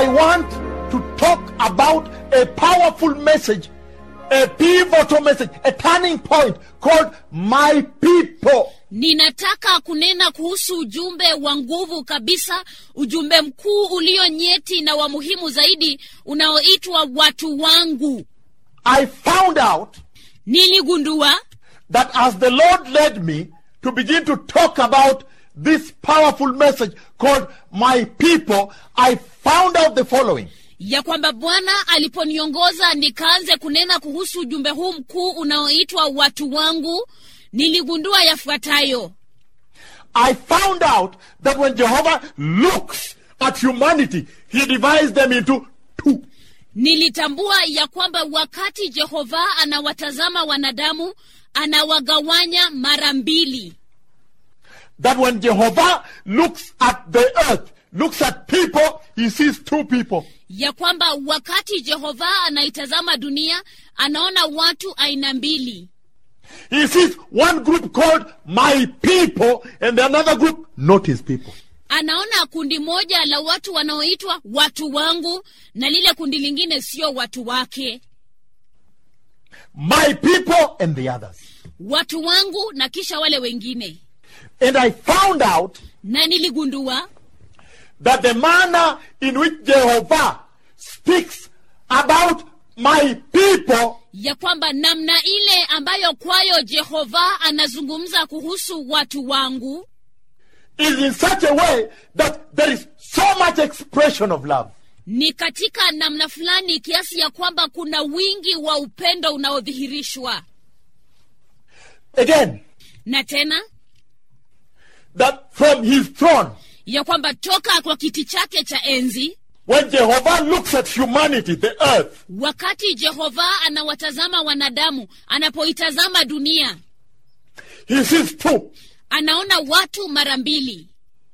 I want to talk about a powerful message, a pivotal message, a turning point called My People. ninataka kunena kuhusu ujumbe wa nguvu kabisa ujumbe mkuu ulio nyeti na wa muhimu zaidi unaoitwa watu wangu I found out niligundua that as the Lord led me to begin to talk about this powerful message called My People, I found out the following. ya kwamba bwana aliponiongoza nikaanze kunena kuhusu ujumbe huu mkuu unaoitwa watu wangu niligundua yafuatayo I found out that when Jehovah looks at humanity, he divides them into two. nilitambua ya kwamba wakati jehova anawatazama wanadamu anawagawanya mara mbili That when Jehovah looks at the earth, looks at people, he sees two people. ya kwamba wakati jehova anaitazama dunia anaona watu aina mbili He sees one group called my people and another group not his people. anaona kundi moja la watu wanaoitwa watu wangu na lile kundi lingine sio watu wake My people and the others. watu wangu na kisha wale wengine And I found out na niligundua that the manner in which Jehovah speaks about my people ya kwamba namna ile ambayo kwayo jehova anazungumza kuhusu watu wangu is in such a way that there is so much expression of love. ni katika namna fulani kiasi ya kwamba kuna wingi wa upendo unaodhihirishwa Again, na tena that from his throne, ya kwamba toka kwa kiti chake cha enzi when Jehovah looks at humanity, the earth, wakati jehova anawatazama wanadamu anapoitazama dunia he sees two, anaona watu mara mbili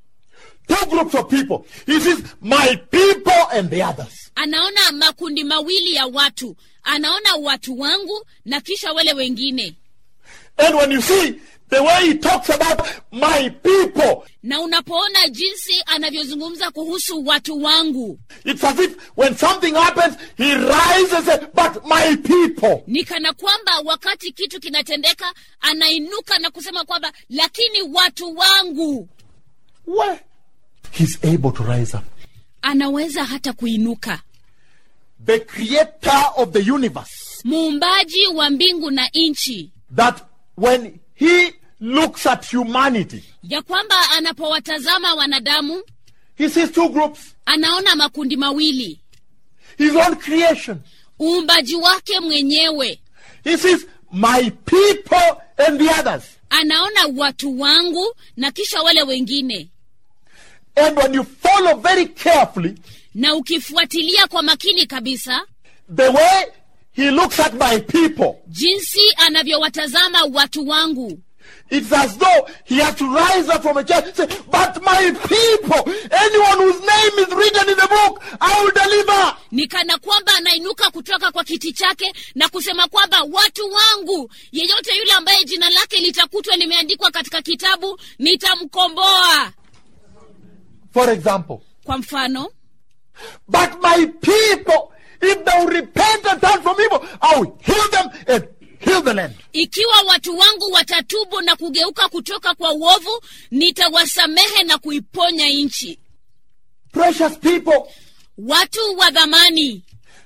two groups of people. He sees my people and the others. anaona makundi mawili ya watu anaona watu wangu na kisha wale wengine And when you see the way he talks about my people, na unapoona jinsi anavyozungumza kuhusu watu wangu it's as if when something happens, he rises and says, but my people. ni kana kwamba wakati kitu kinatendeka anainuka na kusema kwamba lakini watu wangu Where? He's able to rise up. anaweza hata kuinuka The creator of the universe. muumbaji wa mbingu na nchi that when he looks at humanity, ya kwamba anapowatazama wanadamu he sees two groups anaona makundi mawili his own creation. uumbaji wake mwenyewe He sees my people and the others. anaona watu wangu na kisha wale wengine And when you follow very carefully na ukifuatilia kwa makini kabisa the way he looks at my people, jinsi anavyowatazama watu wangu it's as though he has to rise up from a chair and say, But my people, anyone whose name is written in the book, I will deliver. ni kana kwamba anainuka kutoka kwa kiti chake na kusema kwamba watu wangu yeyote yule ambaye jina lake litakutwa limeandikwa katika kitabu nitamkomboa For example, kwa mfano but my people, if they will repent and turn from evil, I will heal them and heal the land. ikiwa watu wangu watatubu na kugeuka kutoka kwa uovu nitawasamehe na kuiponya nchi Precious people, watu wa dhamani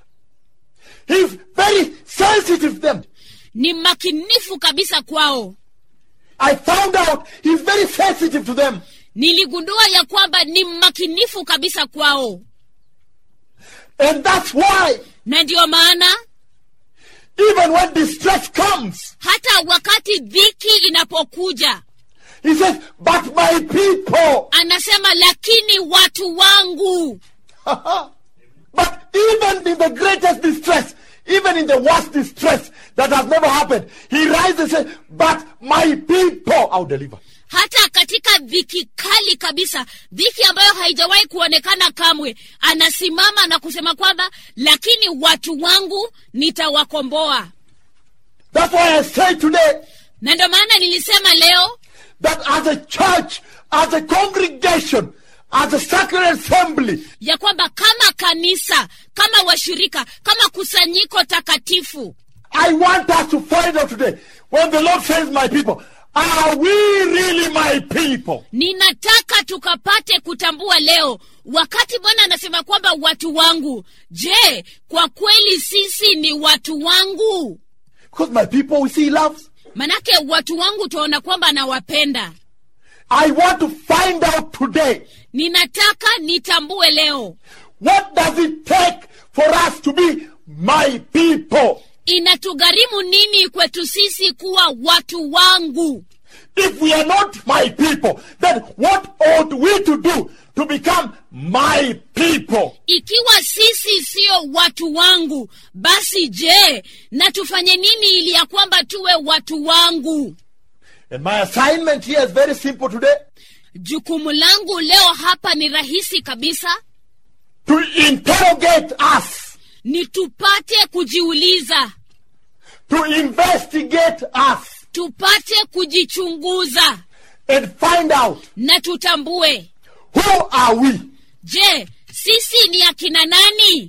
he's very sensitive to them. ni makinifu kabisa kwao I found out he's very sensitive to them. niligundua ya kwamba ni makinifu kabisa kwao And that's why, na ndiyo maana even when distress comes, hata wakati dhiki inapokuja he says, But my people. anasema lakini watu wangu but even in the greatest distress, even in the worst distress that has never happened, he rises and says, But my people I'll deliver. hata katika dhiki kali kabisa dhiki ambayo haijawahi kuonekana kamwe anasimama na kusema kwamba lakini watu wangu nitawakomboa That's why I say today na ndio maana nilisema leo that as a church, as a congregation, as a sacred assembly, ya kwamba kama kanisa kama washirika kama kusanyiko takatifu I want us to find out today when the Lord says, My people, are we really my people? ninataka tukapate kutambua leo wakati bwana anasema kwamba watu wangu je kwa kweli sisi ni watu wangu Because my people we see he loves. manake watu wangu tuwaona kwamba anawapenda I want to find out today ninataka nitambue leo what does it take for us to be my people? inatugharimu nini kwetu sisi kuwa watu wangu If we are not my people, then what ought we to do to become my people? ikiwa sisi siyo watu wangu basi je na tufanye nini ili ya kwamba tuwe watu wangu And my assignment here is very simple today jukumu langu leo hapa ni rahisi kabisa to interrogate us, ni tupate kujiuliza to investigate us, tupate kujichunguza and find out na tutambue who are we? je sisi ni akina nani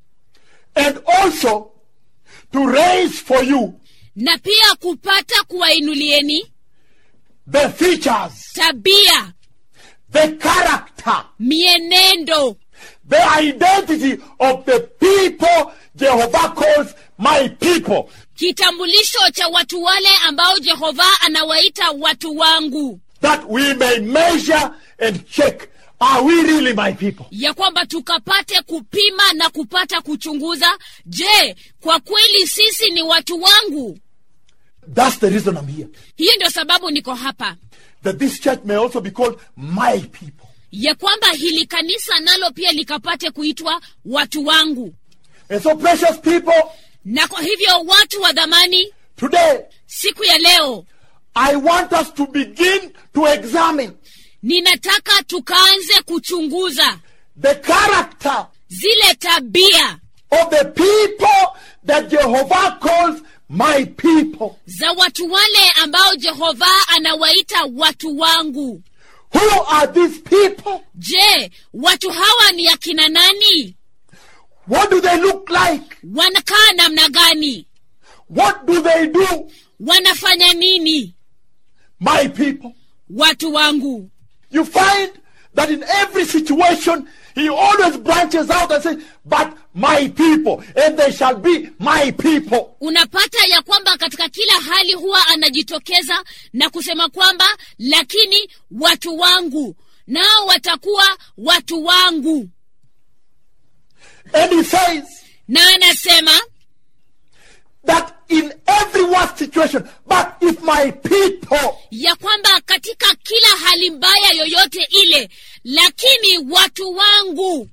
And also to raise for you na pia kupata kuwainulieni the features, tabia the character, mienendo the identity of the people Jehovah calls my people. kitambulisho cha watu wale ambao jehova anawaita watu wangu That we may measure and check. Are we really my people? ya kwamba tukapate kupima na kupata kuchunguza je kwa kweli sisi ni watu wangu That's the reason I'm here. hiyo ndio sababu niko hapa That this church may also be called my people. ya kwamba hili kanisa nalo pia likapate kuitwa watu wangu And so, precious people, na kwa hivyo watu wa dhamani today siku ya leo I want us to begin to examine ninataka tukaanze kuchunguza the character zile tabia of the people that Jehovah calls my people. za watu wale ambao jehova anawaita watu wangu Who are these people? je watu hawa ni akina nani What do they look like? wanakaa namna gani What do they do? wanafanya nini My people. watu wangu You find that in every situation, he always branches out and says, But my people, and they shall be my people. unapata ya kwamba katika kila hali huwa anajitokeza na kusema kwamba lakini watu wangu nao watakuwa watu wangu And he says na anasema that in every worst situation, but if my people, ya kwamba katika kila hali mbaya yoyote ile lakini watu wangu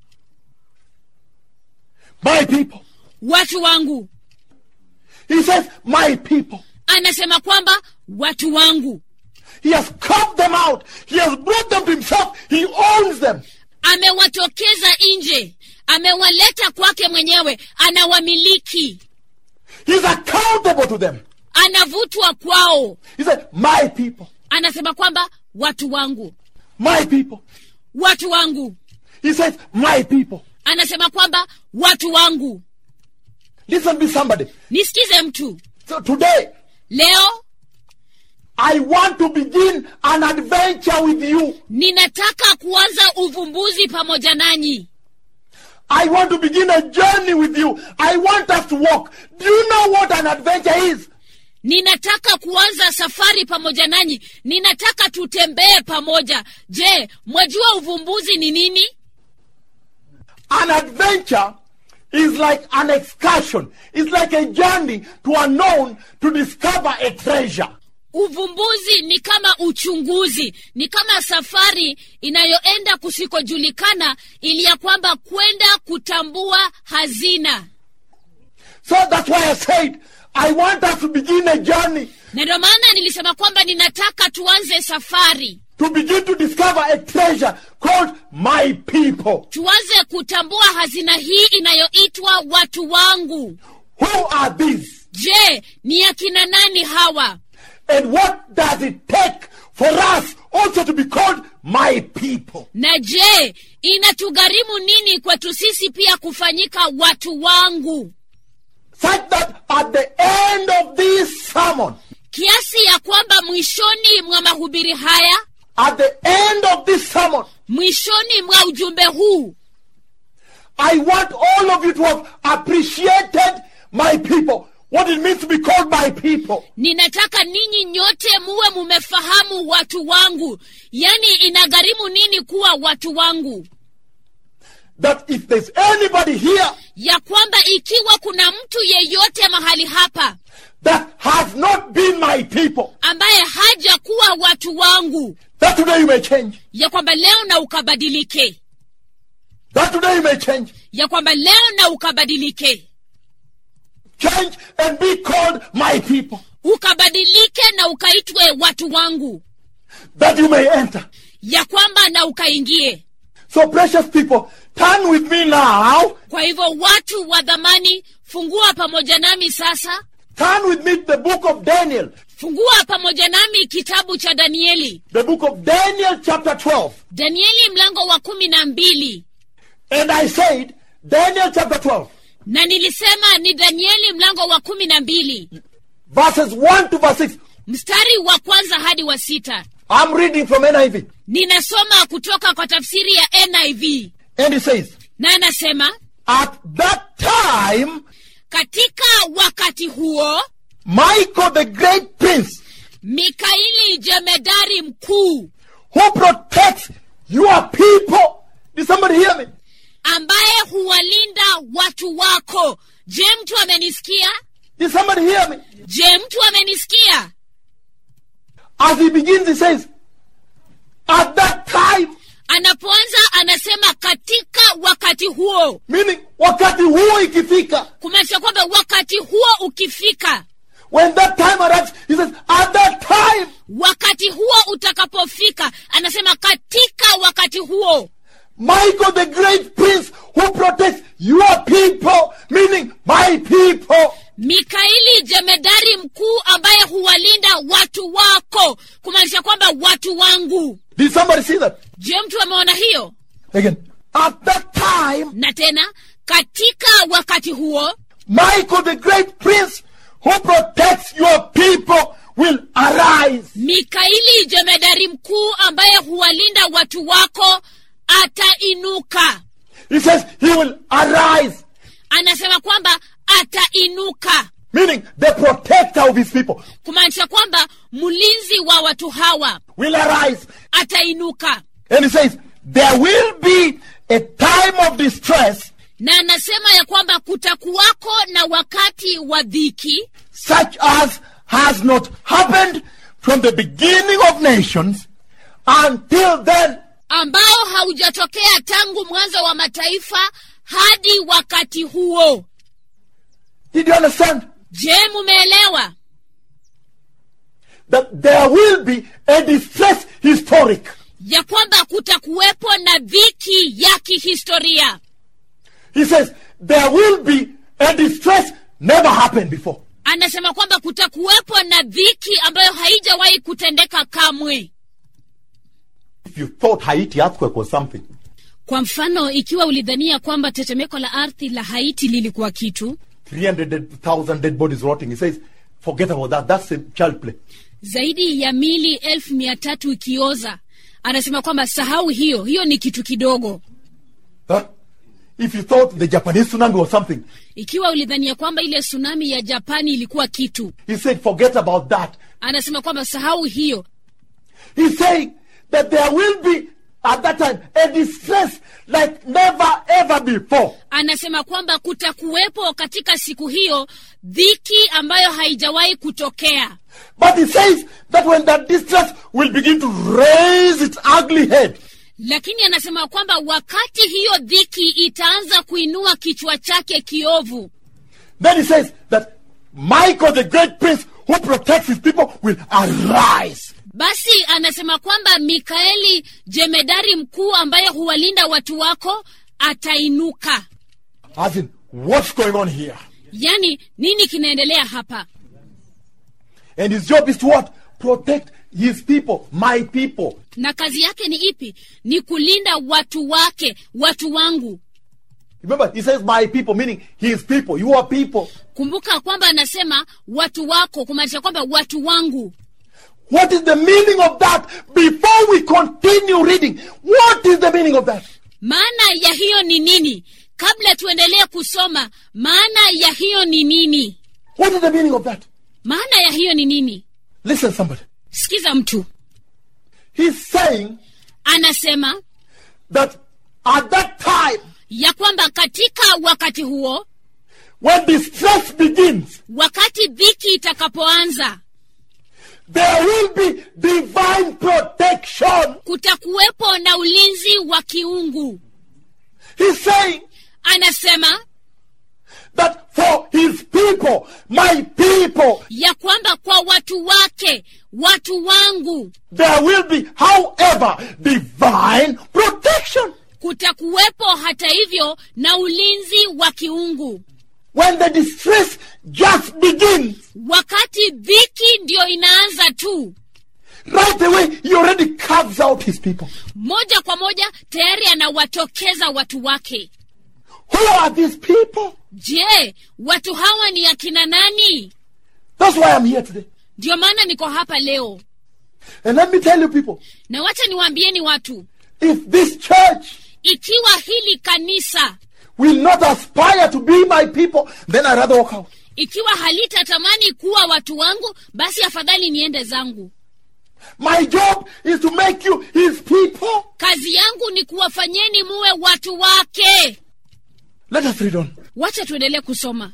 my people, watu wangu he says, my people. anasema kwamba watu wangu He has carved them out. He has brought them to himself. He owns them. amewatokeza nje amewaleta kwake mwenyewe anawamiliki He's accountable to them. anavutwa kwao He said, my people, anasema kwamba watu wangu my people. watu wangu He says, my people. anasema kwamba watu wangu Listen to me, somebody. nisikize mtu So today, leo I want to begin an adventure with you. ninataka kuanza uvumbuzi pamoja nanyi I want to begin a journey with you. I want us to walk. Do you know what an adventure is? ninataka kuanza safari pamoja nanyi ninataka tutembee pamoja je mwajua uvumbuzi ni nini An adventure is like an excursion. It's like a journey to unknown to discover a treasure. uvumbuzi ni kama uchunguzi ni kama safari inayoenda kusikojulikana ili ya kwamba kwenda kutambua hazina So that's why I said, I want us to begin a journey na ndio maana nilisema kwamba ninataka tuanze safari to begin to discover a treasure called my people. tuanze kutambua hazina hii inayoitwa watu wangu Who are these? je ni akina nani hawa And what does it take for us also to be called my people. na je inatugharimu nini kwetu sisi pia kufanyika watu wangu Such that at the end of this sermon, kiasi ya kwamba mwishoni mwa mahubiri haya at the end of this sermon, mwishoni mwa ujumbe huu I want all of you to have appreciated my people. What it means to be called my people. ninataka ninyi nyote muwe mumefahamu watu wangu yaani inagharimu nini kuwa watu wangu That if there's anybody here ya kwamba ikiwa kuna mtu yeyote mahali hapa that has not been my people, ambaye haja kuwa watu wangu that today you may change. ya kwamba leo na ukabadilike That today you may change. ya kwamba leo na ukabadilike Change and be called my people. ukabadilike na ukaitwe watu wangu That you may enter. ya kwamba na ukaingie So, precious people, turn with me now. kwa hivyo watu wa dhamani fungua pamoja nami sasa Turn with me to the book of Daniel. fungua pamoja nami kitabu cha danieli The book of Daniel, chapter 12. danieli mlango wa kumi na mbili And I said, Daniel chapter 12, na nilisema ni danieli mlango wa kumi na mbili verses 1 to verse 6. mstari wa kwanza hadi wa sita I'm reading from NIV. ninasoma kutoka kwa tafsiri ya niv And it says, na anasema At that time, katika wakati huo Michael the great prince, mikaili jemedari mkuu who protects your people. Did somebody hear me? ambaye huwalinda watu wako je mtu amenisikia Did somebody hear me? je mtu amenisikia As he begins, he says, At that time, anapoanza anasema katika wakati huo meaning wakati huo ikifika, kumaanisha kwamba wakati huo ukifika when that time arrives, he says, At that time, wakati huo utakapofika anasema katika wakati huo Michael the great prince who protects your people, meaning my people, mikaili jemedari mkuu ambaye huwalinda watu wako kumaanisha kwamba watu wangu Did somebody see that? je mtu ameona hiyo Again. At that time, na tena katika wakati huo Michael the great prince who protects your people will arise. mikaili jemedari mkuu ambaye huwalinda watu wako atainuka He says he will arise, anasema kwamba atainuka meaning the protector of his people kumaanisha kwamba mlinzi wa watu hawa will arise. atainuka And he says, there will be a time of distress na anasema ya kwamba kutakuwako na wakati wa dhiki such as has not happened from the beginning of nations until then. ambao haujatokea tangu mwanzo wa mataifa hadi wakati huo Did you understand? je mumeelewa That there will be a distress historic. ya kwamba kutakuwepo na dhiki ya kihistoria He says, there will be a distress never happened before. anasema kwamba kutakuwepo na dhiki ambayo haijawahi kutendeka kamwe If you thought Haiti earthquake was something, kwa mfano ikiwa ulidhania kwamba tetemeko la ardhi la haiti lilikuwa kitu 300,000 dead bodies rotting, he says, forget about that. That's a child play. zaidi ya mili elfu mia tatu ikioza anasema kwamba sahau hiyo hiyo ni kitu kidogo Huh? If you thought the Japanese tsunami was something, ikiwa ulidhania kwamba ile tsunami ya japani ilikuwa kitu he said, forget about that. anasema kwamba sahau hiyo He's saying that there will be, at that time, a distress like never ever before. anasema kwamba kutakuwepo katika siku hiyo dhiki ambayo haijawahi kutokea But he says that when that distress will begin to raise its ugly head, lakini anasema kwamba wakati hiyo dhiki itaanza kuinua kichwa chake kiovu then he says that Michael, the great prince who protects his people, will arise. basi anasema kwamba mikaeli jemedari mkuu ambaye huwalinda watu wako atainuka As in, what's going on here? yaani nini kinaendelea hapa And his job is to what? Protect his people, my people. na kazi yake ni ipi ni kulinda watu wake watu wangu Remember, he says my people, meaning his people, your people. kumbuka kwamba anasema watu wako kumaanisha kwamba watu wangu What is the meaning of that? Before we continue reading, what is the meaning of that? maana ya hiyo ni nini kabla tuendelee kusoma maana ya hiyo ni nini What is the meaning of that? maana ya hiyo ni nini Listen, somebody. sikiza mtu He's saying anasema that at that time, ya kwamba katika wakati huo when distress begins, wakati dhiki itakapoanza there will be divine protection. kutakuwepo na ulinzi wa kiungu He's saying anasema that for his people, my people, ya kwamba kwa watu wake watu wangu there will be, however, divine protection. kutakuwepo hata hivyo na ulinzi wa kiungu When the distress just begins, wakati dhiki ndiyo inaanza tu right away, he already carves out his people. moja kwa moja tayari anawatokeza watu wake Who are these people? je watu hawa ni akina nani That's why I'm here today. ndiyo maana niko hapa leo And let me tell you, people, na wacha niwaambieni watu if this church ikiwa hili kanisa will not aspire to be my people, then I'd rather walk out. ikiwa halitatamani kuwa watu wangu basi afadhali niende zangu My job is to make you his people. kazi yangu ni kuwafanyeni muwe watu wake Let us read on. wacha tuendelee kusoma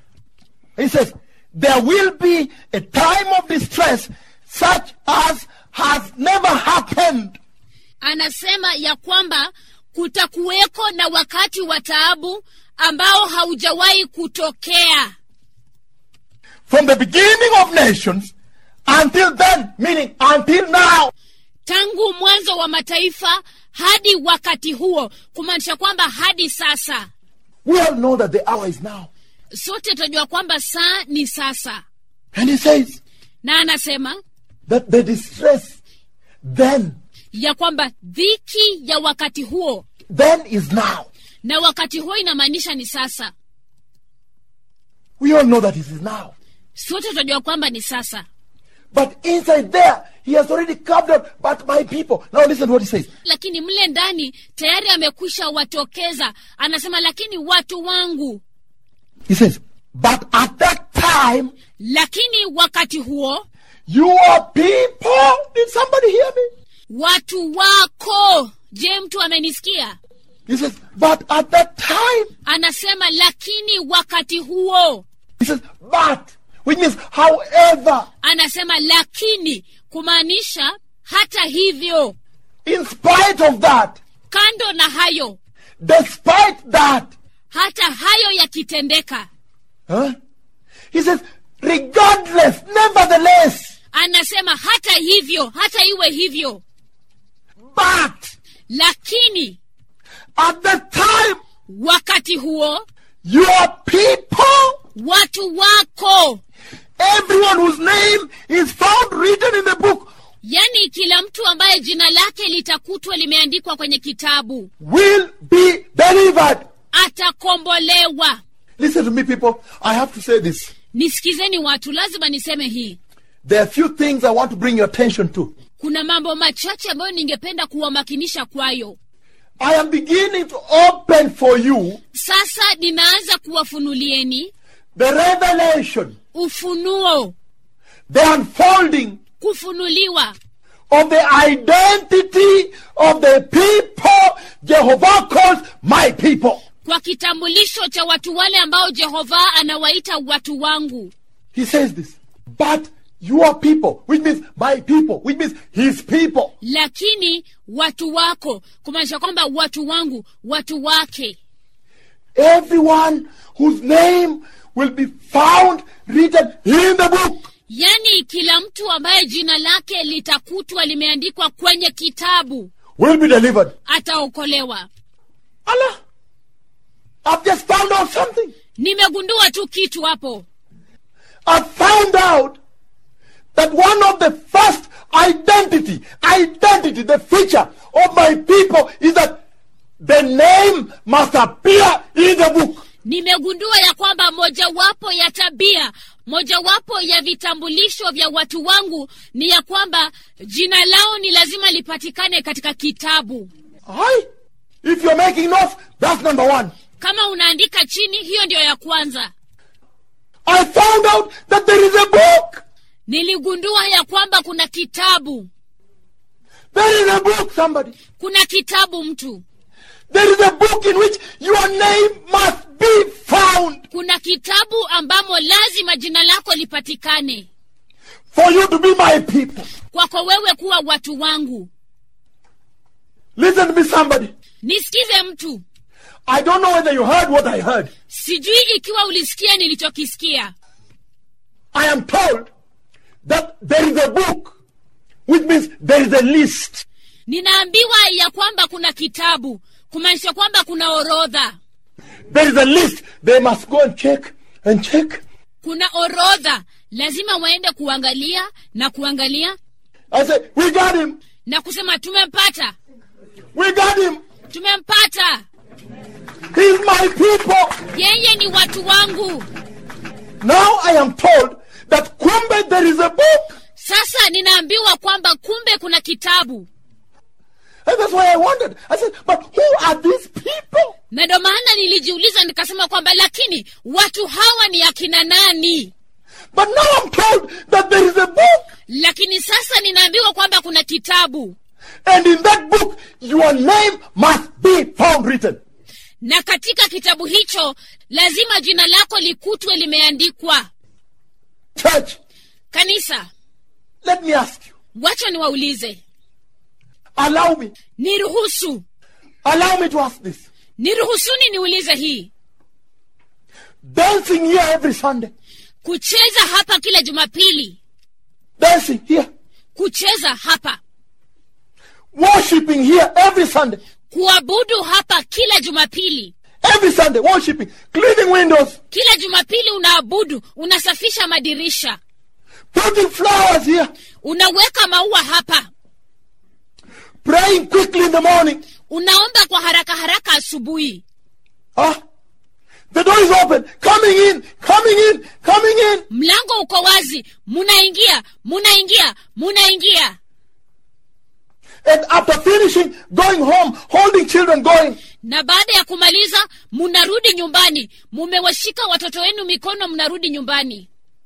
He says, There will be a time of distress such as has never happened. anasema ya kwamba kutakuweko na wakati wa taabu ambao haujawahi kutokea From the beginning of nations until then, meaning until now. tangu mwanzo wa mataifa hadi wakati huo kumaanisha kwamba hadi sasa We all know that the hour is now. sote tunajua kwamba saa ni sasa And he says na anasema that the distress then, ya kwamba dhiki ya wakati huo then is now. na wakati huo inamaanisha ni sasa We all know that it is now. sote tunajua kwamba ni sasa But inside there, he has already carved out, but my people. Now listen to what he says. lakini mle ndani tayari amekwisha watokeza anasema lakini watu wangu He says, but at that time, lakini wakati huo your people, did somebody hear me? watu wako je mtu amenisikia He says, but at that time, anasema lakini wakati huo he says, but, which means, however, anasema lakini kumaanisha hata hivyo in spite of that, kando na hayo despite that, hata hayo yakitendeka huh? He says, regardless, nevertheless, anasema hata hivyo hata iwe hivyo but, lakini at that time, wakati huo your people, watu wako everyone whose name is found written in the book, yani kila mtu ambaye jina lake litakutwa limeandikwa kwenye kitabu will be delivered. atakombolewa Listen to me, people. I have to say this. nisikizeni watu lazima niseme hii There are few things I want to bring your attention to. kuna mambo machache ambayo ningependa kuwamakinisha kwayo I am beginning to open for you sasa ninaanza kuwafunulieni the revelation, ufunuo the unfolding kufunuliwa of the identity of the people Jehovah calls my people. kwa kitambulisho cha watu wale ambao jehova anawaita watu wangu He says this. But your people, which means my people, which means his people, lakini watu wako kumaanisha kwamba watu wangu watu wake everyone whose name will be found written in the book. yaani kila mtu ambaye jina lake litakutwa limeandikwa kwenye kitabu will be delivered. ataokolewa Allah, I've just found out something. nimegundua tu kitu hapo I found out that one of the first nimegundua ya kwamba mojawapo ya tabia mojawapo ya vitambulisho vya watu wangu ni ya kwamba jina lao ni lazima lipatikane katika kitabu Aye. If you're making notes, that's number one. kama unaandika chini hiyo ndiyo ya kwanza I found out that there is a book. niligundua ya kwamba kuna kitabu There is a book, somebody. kuna kitabu mtu There is a book in which your name must be found kuna kitabu ambamo lazima jina lako lipatikane for you to be my people. kwako wewe kuwa watu wangu Listen to me, somebody. nisikize mtu I don't know whether you heard what I heard. sijui ikiwa ulisikia nilichokisikia I am told that there is a book, which means there is a list. ninaambiwa ya kwamba kuna kitabu kumaanisha kwamba kuna orodha There is a list. They must go and check and check. kuna orodha lazima waende kuangalia na kuangalia I say, we got him. na kusema tumempata We got him. tumempata He's my people. yeye ni watu wangu Now I am told that kumbe there is a book. sasa ninaambiwa kwamba kumbe kuna kitabu And that's why I wondered. I said, but who are these people? na ndo maana nilijiuliza nikasema kwamba lakini watu hawa ni akina nani But now I'm told that there is a book. lakini sasa ninaambiwa kwamba kuna kitabu And in that book, your name must be found written. na katika kitabu hicho lazima jina lako likutwe limeandikwa Church, kanisa let me ask you. wacha niwaulize Allow me. niruhusu Allow me to ask this. niruhusuni niulize hii Dancing here every Sunday. kucheza hapa kila jumapili Dancing here. kucheza hapa Worshipping here every Sunday. kuabudu hapa kila jumapili Every Sunday, worshipping. Cleaning windows. kila jumapili unaabudu unasafisha madirisha Putting flowers here. unaweka maua hapa Praying quickly in the morning. unaomba kwa haraka haraka asubuhi Ah, the door is open. Coming in, coming in, coming in. mlango uko wazi munaingia munaingia munaingia And after finishing, going home, holding children, going. na baada ya kumaliza munarudi nyumbani mumewashika watoto wenu mikono mnarudi nyumbani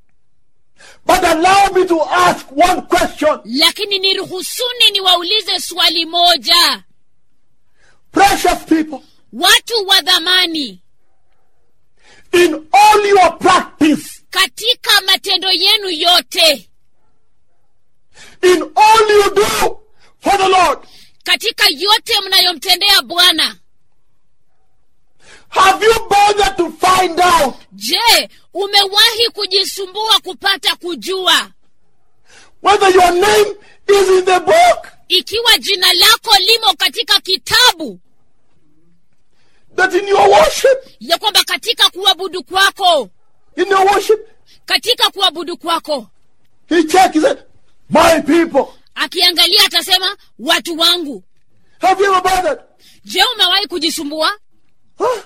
But allow me to ask one question. lakini niruhusuni niwaulize swali moja Precious people, watu wa dhamani in all your practice, katika matendo yenu yote in all you do for the Lord, katika yote mnayomtendea bwana have you bothered to find out je umewahi kujisumbua kupata kujua whether your name is in the book ikiwa jina lako limo katika kitabu that in your worship, ya kwamba katika kuabudu kwako in your worship, katika kuabudu kwako he checked, he said, My people. akiangalia atasema watu wangu Have you ever bothered? je umewahi kujisumbua Huh?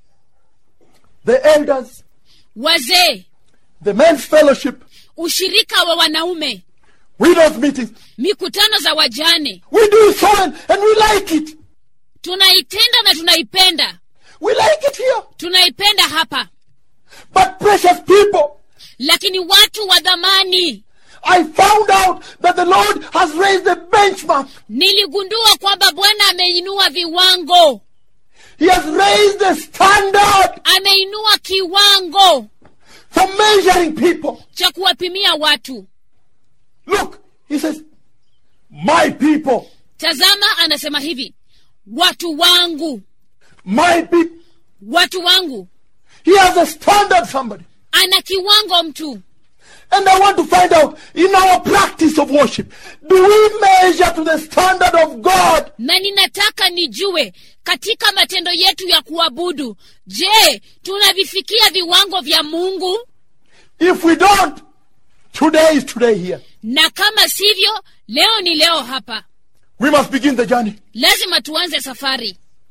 The elders, wazee the men's fellowship, ushirika wa wanaume widows meetings. mikutano za wajane We do so and, and we like it. tunaitenda na tunaipenda We like it here. tunaipenda hapa But precious people, lakini watu wa dhamani I found out that the Lord has raised the benchmark. niligundua kwamba bwana ameinua viwango He has raised the standard ameinua kiwango for measuring people. cha kuwapimia watu Look, he says, My people, tazama anasema hivi watu wangu my people. watu wangu He has a standard, somebody. ana kiwango mtu And I want to find out in our practice of worship, do we measure to the standard of God? na ninataka nijue katika matendo yetu ya kuabudu je tunavifikia viwango vya mungu If we don't, today is today here. na kama sivyo leo ni leo hapa We must begin the journey. lazima tuanze safari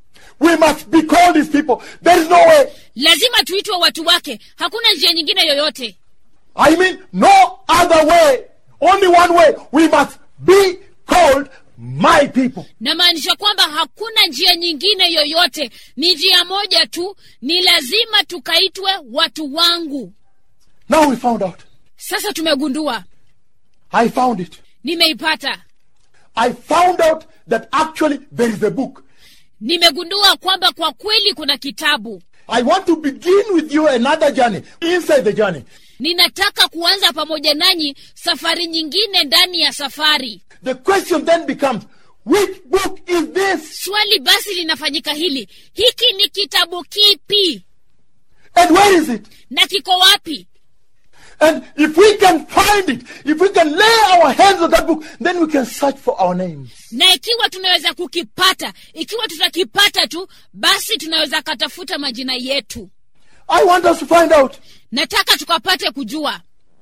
We must be called his people. There is no way. lazima tuitwe watu wake hakuna njia nyingine yoyote I mean, no other way. Only one way. We must be called my people. namaanisha kwamba hakuna njia nyingine yoyote ni njia moja tu ni lazima tukaitwe watu wangu Now we found out. sasa tumegundua I found it. nimeipata I found out that actually there is a book. nimegundua kwamba kwa kweli kuna kitabu I want to begin with you another journey inside the journey. ninataka kuanza pamoja nanyi safari nyingine ndani ya safari The question then becomes, which book is this? swali basi linafanyika hili hiki ni kitabu kipi And where is it? na kiko wapi And if we can find it, if we can lay our hands on that book, then we can search for our names. na ikiwa tunaweza kukipata ikiwa tutakipata tu basi tunaweza katafuta majina yetu I want us to find out nataka tukapate kujua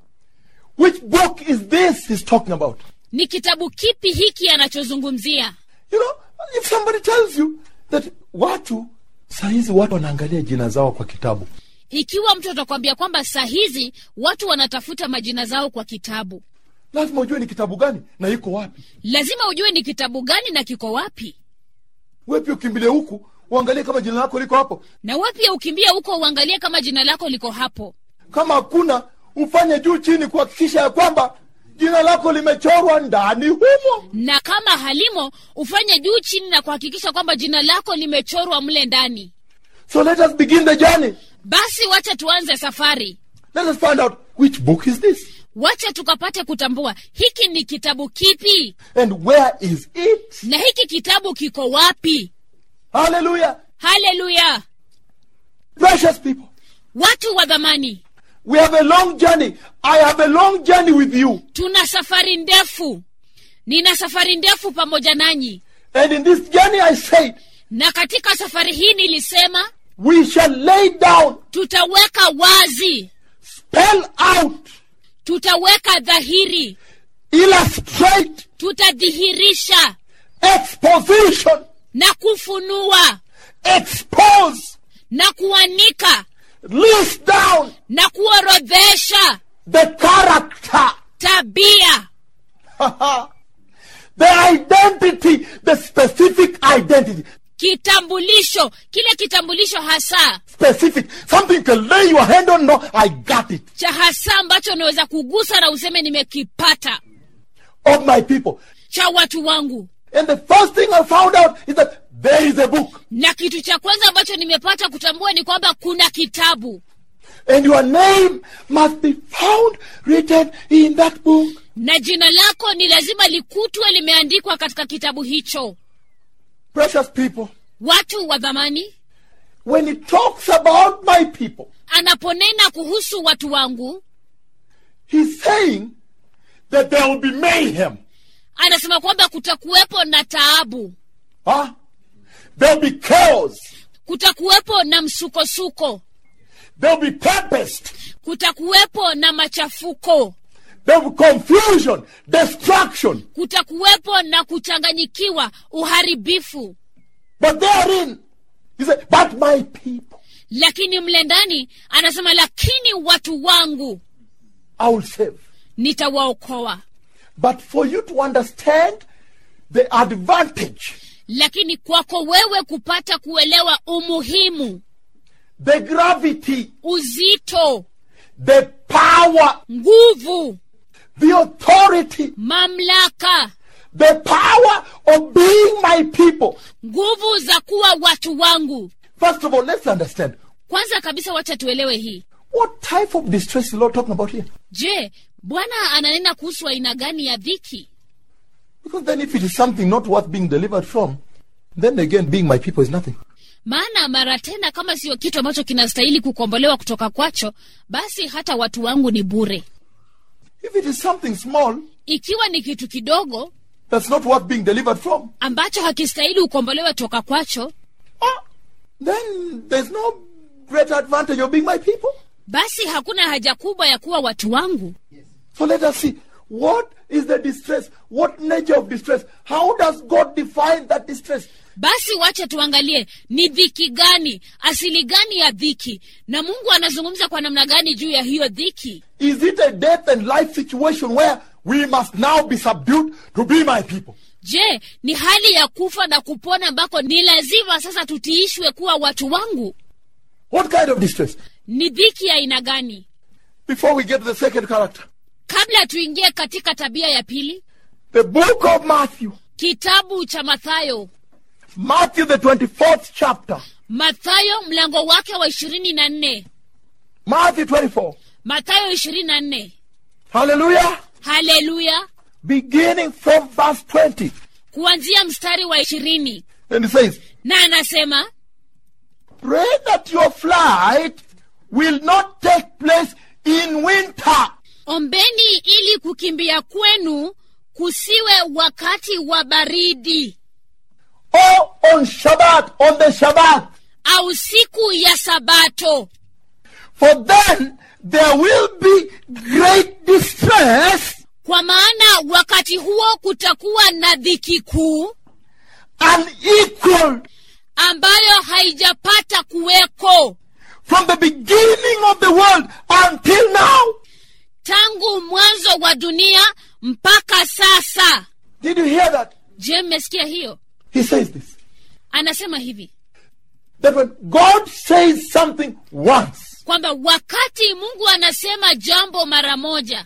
which book is this he's talking about. ni kitabu kipi hiki anachozungumzia You know, if somebody tells you that watu sahizi watu wanaangalia jina zao kwa kitabu ikiwa mtu atakwambia kwamba saa hizi watu wanatafuta majina zao kwa kitabu lazima ujue ni kitabu gani na iko wapi. lazima ujue ni kitabu gani na kiko wapi We pia ukimbilie huku uangalie kama jina lako liko hapo. na we pia ukimbia huko uangalie kama jina lako liko hapo Kama hakuna, ufanye juu chini kuhakikisha ya kwamba jina lako limechorwa ndani humo. na kama halimo ufanye juu chini na kuhakikisha kwamba jina lako limechorwa mle ndani So let us begin the journey. basi wacha tuanze safari Let us find out which book is this wacha tukapate kutambua hiki ni kitabu kipi and where is it. na hiki kitabu kiko wapi Hallelujah. haleluya Precious people, watu wa dhamani we have a long journey. I have a long journey with you. tuna safari ndefu nina safari ndefu pamoja nanyi And in this journey, I said, na katika safari hii nilisema we shall lay down, tutaweka wazi spell out, tutaweka dhahiri illustrate, tutadhihirisha exposition, na kufunua expose, na kuanika list down na kuorodhesha the character, tabia the identity, the specific identity. kitambulisho kile kitambulisho hasa Specific. Something you can lay your hand on. No, I got it. cha hasa ambacho unaweza kugusa na useme nimekipata Of my people. cha watu wangu And the first thing I found out is that there is a book. na kitu cha kwanza ambacho nimepata kutambua ni kwamba kuna kitabu And your name must be found written in that book. na jina lako ni lazima likutwe limeandikwa katika kitabu hicho Precious people. watu wa dhamani When it talks about my people, anaponena kuhusu watu wangu he's saying that there will be mayhem. anasema kwamba kutakuwepo na taabu Huh? There'll be chaos. kutakuwepo na msukosuko There'll be tempest. kutakuwepo na machafuko There'll be confusion, destruction. kutakuwepo na kuchanganyikiwa uharibifu But therein, he said, but my people, lakini mle ndani anasema lakini watu wangu I will save. nitawaokoa But for you to understand the advantage, lakini kwako wewe kupata kuelewa umuhimu the gravity, uzito the power, nguvu the authority, mamlaka the power of being my people. nguvu za kuwa watu wangu First of all, let's understand kwanza kabisa wacha tuelewe hii what type of distress is the Lord talking about here. je bwana ananena kuhusu aina gani ya dhiki Because then, if it is something not worth being delivered from, then again, being my people is nothing. maana mara tena kama siyo kitu ambacho kinastahili kukombolewa kutoka kwacho basi hata watu wangu ni bure If it is something small ikiwa ni kitu kidogo that's not worth being delivered from, ambacho hakistahili ukombolewe toka kwacho ah, then there's no greater advantage of being my people. basi hakuna haja kubwa ya kuwa watu wangu So let us see what is the distress, what nature of distress, how does God define that distress? basi wacha tuangalie ni dhiki gani asili gani ya dhiki na mungu anazungumza kwa namna gani juu ya hiyo dhiki Is it a death and life situation where we must now be subdued to be my people? je ni hali ya kufa na kupona ambako ni lazima sasa tutiishwe kuwa watu wangu What kind of distress? ni dhiki ya aina gani Before we get to the second character, kabla tuingie katika tabia ya pili the book of Matthew, kitabu cha mathayo Matthew, the 24th chapter, mathayo mlango wake wa ishirini na nne Matthew 24. mathayo ishirini na nne Hallelujah. haleluya Beginning from verse 20. kuanzia mstari wa ishirini And it says, na anasema Pray that your flight will not take place in winter. ombeni ili kukimbia kwenu kusiwe wakati wa baridi or on Shabbat, on the Shabbat. au siku ya sabato For then there will be great distress, kwa maana wakati huo kutakuwa na dhiki kuu unequaled ambayo haijapata kuweko from the beginning of the world until now. tangu mwanzo wa dunia mpaka sasa Did you hear that? je mmesikia hiyo He says this. anasema hivi That when God says something once, kwamba wakati mungu anasema jambo mara moja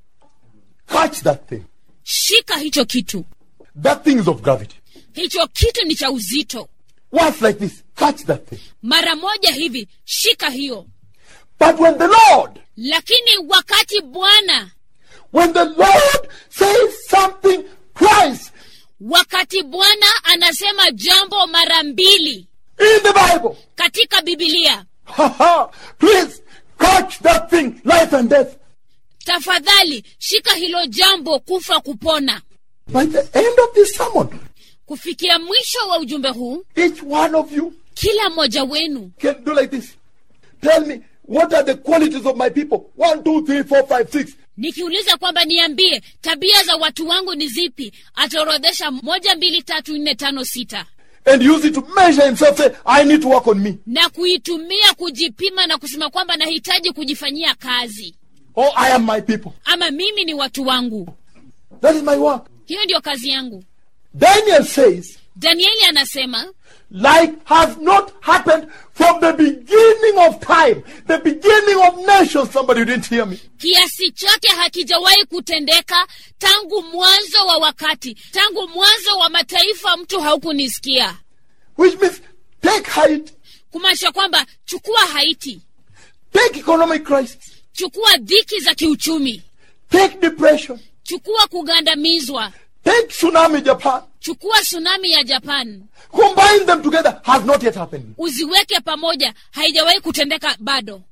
catch that thing. shika hicho kitu That thing is of gravity. hicho kitu ni cha uzito Once like this, catch that thing. mara moja hivi shika hiyo But when the Lord, lakini wakati bwana when the Lord says something twice wakati bwana anasema jambo mara mbili in the Bible, katika bibilia ha ha, please catch that thing, life and death. tafadhali shika hilo jambo kufa kupona By the end of this sermon, kufikia mwisho wa ujumbe huu each one of you kila mmoja wenu can do like this. Tell me, what are the qualities of my people? One, two, three, four, five, six. nikiuliza kwamba niambie tabia za watu wangu ni zipi ataorodhesha moja mbili tatu nne tano sita And use it to measure himself, say, I need to work on me. na kuitumia kujipima na kusema kwamba nahitaji kujifanyia kazi Or I am my people. ama mimi ni watu wangu That is my work. hiyo ndiyo kazi yangu Daniel says, danieli anasema like has not happened from the beginning of time, the beginning of nations. Somebody you didn't hear me. kiasi chake hakijawahi kutendeka tangu mwanzo wa wakati tangu mwanzo wa mataifa mtu haukunisikia Which means take height, kumaanisha kwamba chukua haiti take economic crisis, chukua dhiki za kiuchumi take depression, chukua kugandamizwa take tsunami Japan. chukua tsunami ya japan Combine them together has not yet happened. uziweke pamoja haijawahi kutendeka bado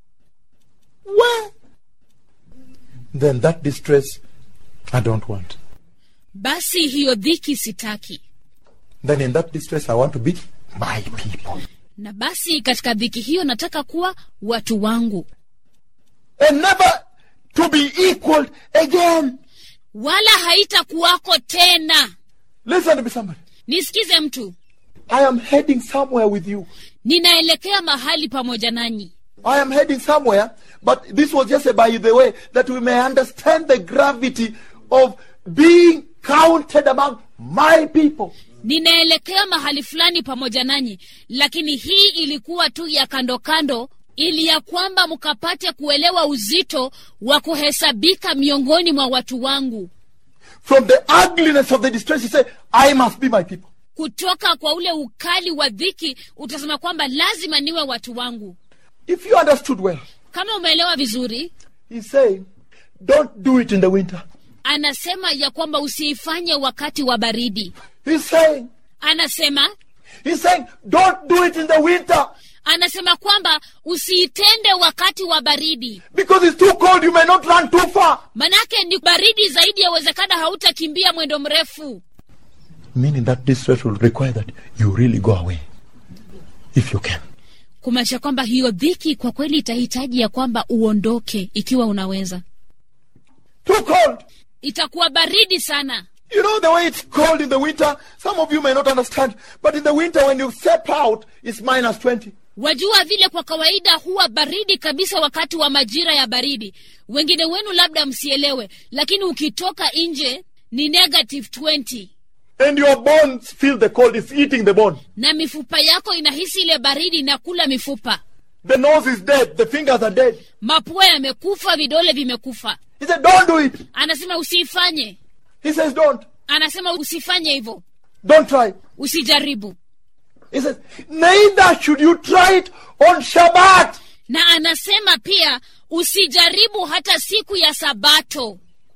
Where? Then that distress I don't want. basi hiyo dhiki sitaki Then in that distress I want to be my people. na basi katika dhiki hiyo nataka kuwa watu wangu And never to be equaled again. wala haitakuwako tena Listen to me, somebody. nisikize mtu I am heading somewhere with you. ninaelekea mahali pamoja nanyi I am heading somewhere, but this was just a by the way that we may understand the gravity of being counted among my people. ninaelekea mahali fulani pamoja nanyi lakini hii ilikuwa tu ya kando kando ili ya kwamba mkapate kuelewa uzito wa kuhesabika miongoni mwa watu wangu From the ugliness of the distress, you say, I must be my people. kutoka kwa ule ukali wa dhiki utasema kwamba lazima niwe watu wangu If you understood well, kama umeelewa vizuri he's saying, don't do it in the winter. anasema ya kwamba usiifanye wakati wa baridi He's saying, anasema he's saying, don't do it in the winter anasema kwamba usiitende wakati wa baridi because it's too cold. You may not run too far. manake ni baridi zaidi yawezekana hautakimbia mwendo mrefu Meaning that distress will require that you really go away. If you can. kumaanisha kwamba hiyo dhiki kwa kweli itahitaji ya kwamba uondoke ikiwa unaweza Too cold. itakuwa baridi sana You know the way it's cold in the winter? Some of you may not understand, but in the winter when you step out, it's minus 20. wajua vile kwa kawaida huwa baridi kabisa wakati wa majira ya baridi wengine wenu labda msielewe lakini ukitoka nje ni negative 20 And your bones feel the cold, it's eating the bone. na mifupa yako inahisi ile baridi na kula mifupa The nose is dead, the fingers are dead. mapua yamekufa vidole vimekufa He said, Don't do it. anasema usiifanye He says, Don't. anasema usifanye hivyo Don't try. usijaribu He says, Neither should you try it on Shabbat. na anasema pia usijaribu hata siku ya sabato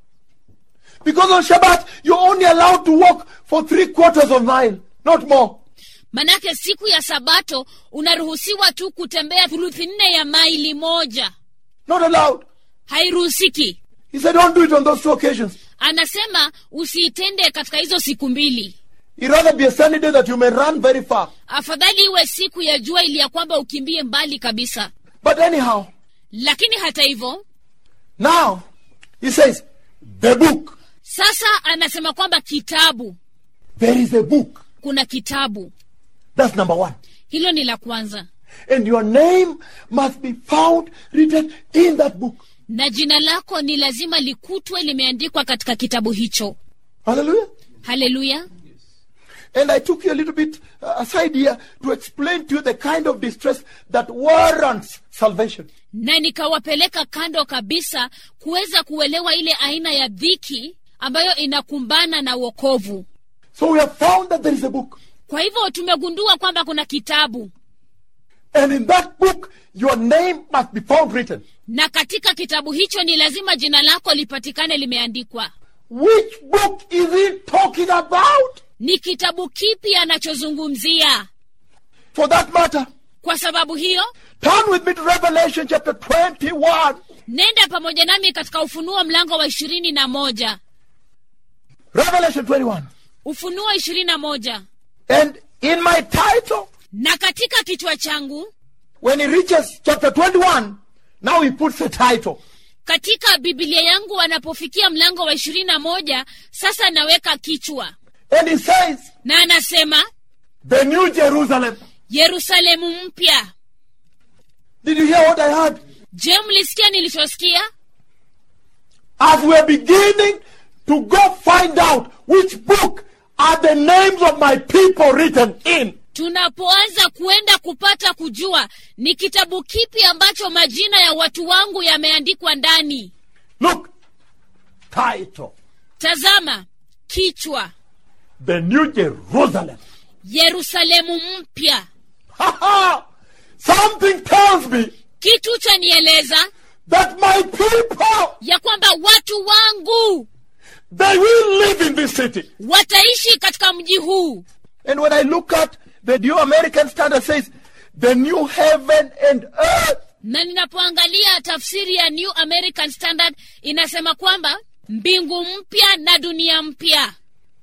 Because on Shabbat, you're only allowed to walk for three quarters of a mile, not more. manake siku ya sabato unaruhusiwa tu kutembea thuluthi nne ya maili moja Not allowed. hairuhusiki He said, Don't do it on those two occasions. anasema usiitende katika hizo siku mbili It rather be a sunny day that you may run very far. afadhali iwe siku ya jua ili ya kwamba ukimbie mbali kabisa But anyhow, lakini hata hivyo now, he says, the book. sasa anasema kwamba kitabu There is a book. kuna kitabu That's number one. hilo ni la kwanza And your name must be found written in that book. na jina lako ni lazima likutwe limeandikwa katika kitabu hicho Hallelujah. haleluya And I took you a little bit uh, aside here to explain to you the kind of distress that warrants salvation. na nikawapeleka kando kabisa kuweza kuelewa ile aina ya dhiki ambayo inakumbana na wokovu So we have found that there is a book. kwa hivyo tumegundua kwamba kuna kitabu And in that book, your name must be found written. na katika kitabu hicho ni lazima jina lako lipatikane limeandikwa Which book is he talking about? ni kitabu kipi anachozungumzia For that matter, kwa sababu hiyo turn with me to Revelation chapter 21. nenda pamoja nami katika ufunuo mlango wa ishirini na moja Revelation 21. ufunuo ishirini na moja And in my title, na katika kichwa changu when he reaches chapter 21, now he puts a title. katika bibilia yangu anapofikia mlango wa ishirini na moja sasa naweka kichwa And he says, na anasema The New Jerusalem. yerusalemu mpya Did you hear what I heard? je mlisikia nilichosikia As we're beginning to go find out which book are the names of my people written in. tunapoanza kuenda kupata kujua ni kitabu kipi ambacho majina ya watu wangu yameandikwa ndani Look, title. tazama kichwa The New Jerusalem. yerusalemu mpya Ha ha! Something tells me kitu cha nieleza that my people, ya kwamba watu wangu they will live in this city. wataishi katika mji huu And when I look at the New American Standard says, the new heaven and earth. na ninapoangalia tafsiri ya new american standard inasema kwamba mbingu mpya na dunia mpya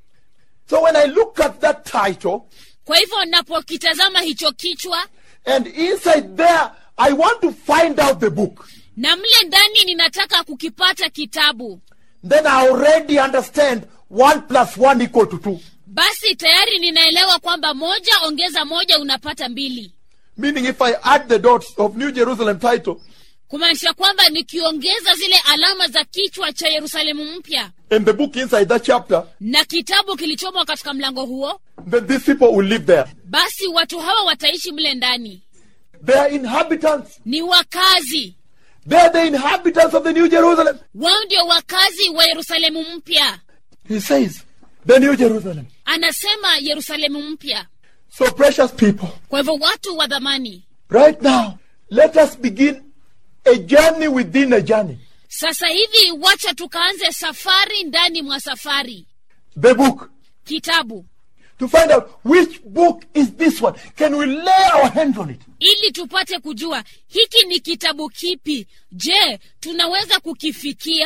So when I look at that title, kwa hivyo napokitazama hicho kichwa and inside there, I want to find out the book. na mle ndani ninataka kukipata kitabu Then I already understand one plus one equal to two. basi tayari ninaelewa kwamba moja ongeza moja unapata mbili Meaning if I add the dots of New Jerusalem title kumaanisha kwamba nikiongeza zile alama za kichwa cha yerusalemu mpya and the book inside that chapter, na kitabu kilichomo katika mlango huo then these people will live there. basi watu hawa wataishi mle ndani They are inhabitants. ni wakazi They are the inhabitants of the New Jerusalem. wao ndio wakazi wa yerusalemu mpya He says, the New Jerusalem. anasema yerusalemu mpya So precious people, kwa hivyo watu wa dhamani right now, let us begin a journey within a journey. sasa hivi wacha tukaanze safari ndani mwa safari The book. kitabu To find out which book is this one. Can we lay our hands on it? ili tupate kujua hiki ni kitabu kipi je tunaweza kukifikia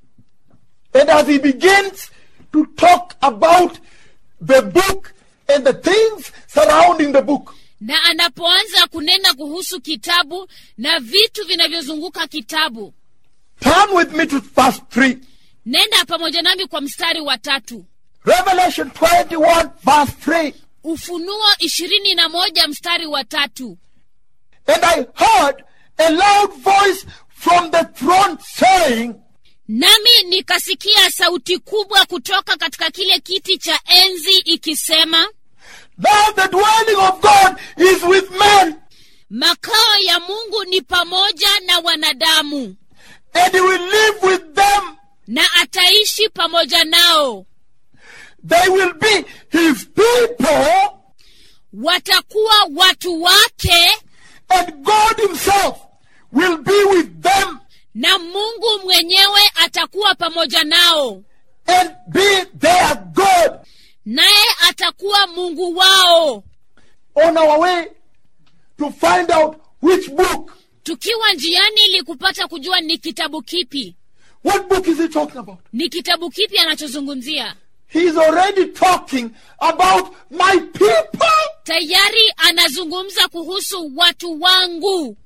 And as he begins to talk about the book and the things surrounding the book, na anapoanza kunena kuhusu kitabu na vitu vinavyozunguka kitabu turn with me to verse 3. nenda pamoja nami kwa mstari wa tatu Revelation 21 verse 3. ufunuo ishirini na moja mstari wa tatu And I heard a loud voice from the throne saying, nami nikasikia sauti kubwa kutoka katika kile kiti cha enzi ikisema Now the dwelling of God is with men, makao ya mungu ni pamoja na wanadamu and he will live with them. na ataishi pamoja nao They will be his people, watakuwa watu wake and God himself will be with them na mungu mwenyewe atakuwa pamoja nao and be their God. naye atakuwa mungu wao On our way to find out which book, tukiwa njiani ili kupata kujua ni kitabu kipi what book is he talking about? ni kitabu kipi anachozungumzia He's already talking about my people. tayari anazungumza kuhusu watu wangu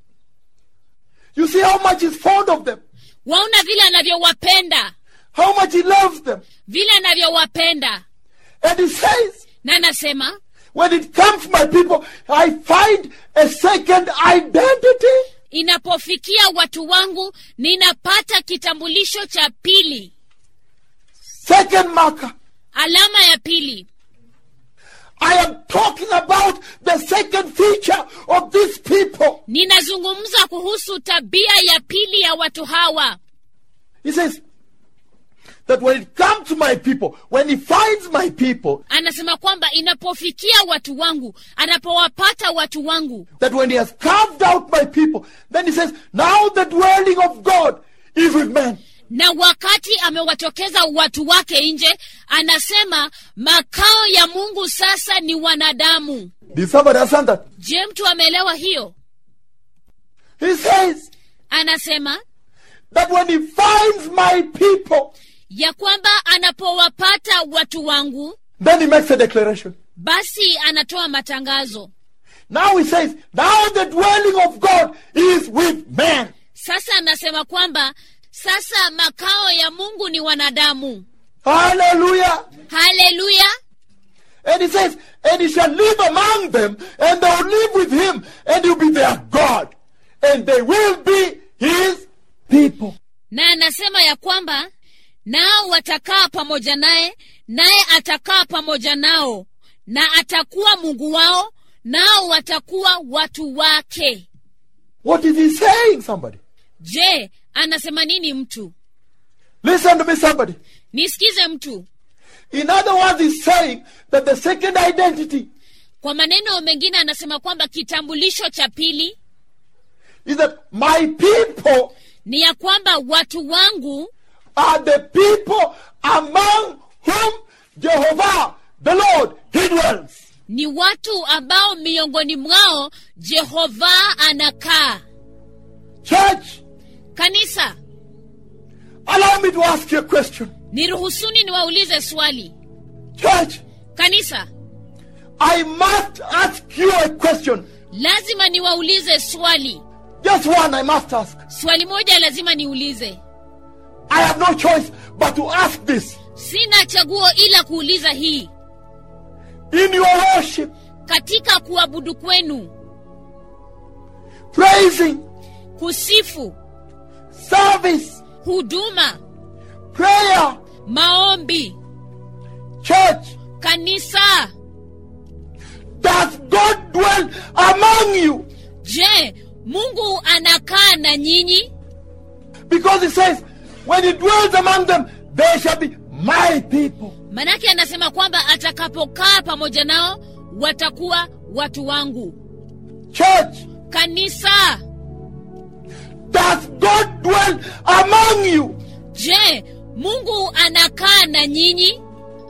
You see how much he's fond of them, waona vile anavyowapenda how much he loves them. vile anavyowapenda And he says, na anasema when it comes to my people, I find a second identity. inapofikia watu wangu ninapata kitambulisho cha pili Second marker. alama ya pili I am talking about the second feature of these people. ninazungumza kuhusu tabia ya pili ya watu hawa He says that when it comes to my people, when he finds my people, anasema kwamba inapofikia watu wangu anapowapata watu wangu that when he has carved out my people, then he says, now the dwelling of God is with men. na wakati amewatokeza watu wake nje anasema makao ya mungu sasa ni wanadamu Did somebody understand that? je mtu ameelewa hiyo He says anasema that when he finds my people, ya kwamba anapowapata watu wangu then he makes a declaration. basi anatoa matangazo Now he says, now the dwelling of God is with men. sasa anasema kwamba sasa makao ya mungu ni wanadamu Hallelujah. haleluya And he says, and he shall live among them, and they will live with him, and he will be their God, and they will be his people. na anasema ya kwamba nao watakaa pamoja naye naye atakaa pamoja nao na atakuwa mungu wao nao watakuwa watu wake What is he saying, somebody? je anasema nini mtu Listen to me, somebody. nisikize mtu In other words, he's saying that the second identity kwa maneno mengine anasema kwamba kitambulisho cha pili is that my people ni ya kwamba watu wangu are the people among whom Jehovah, the Lord, he dwells. ni watu ambao miongoni mwao jehova anakaa Church, kanisa allow me to ask you a question. niruhusuni niwaulize swali Church, kanisa I must ask you a question. lazima niwaulize swali Just one I must ask. swali moja lazima niulize I have no choice but to ask this. sina chaguo ila kuuliza hii In your worship, katika kuabudu kwenu praising, kusifu service, huduma prayer, maombi church, kanisa does God dwell among you? je mungu anakaa na nyinyi Because he says, when he dwells among them, they shall be my people. manake anasema kwamba atakapokaa pamoja nao watakuwa watu wangu Church, kanisa does God dwell among you? je mungu anakaa na nyinyi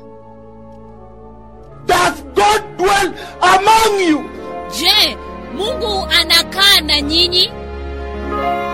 Does God dwell among you? je mungu anakaa na nyinyi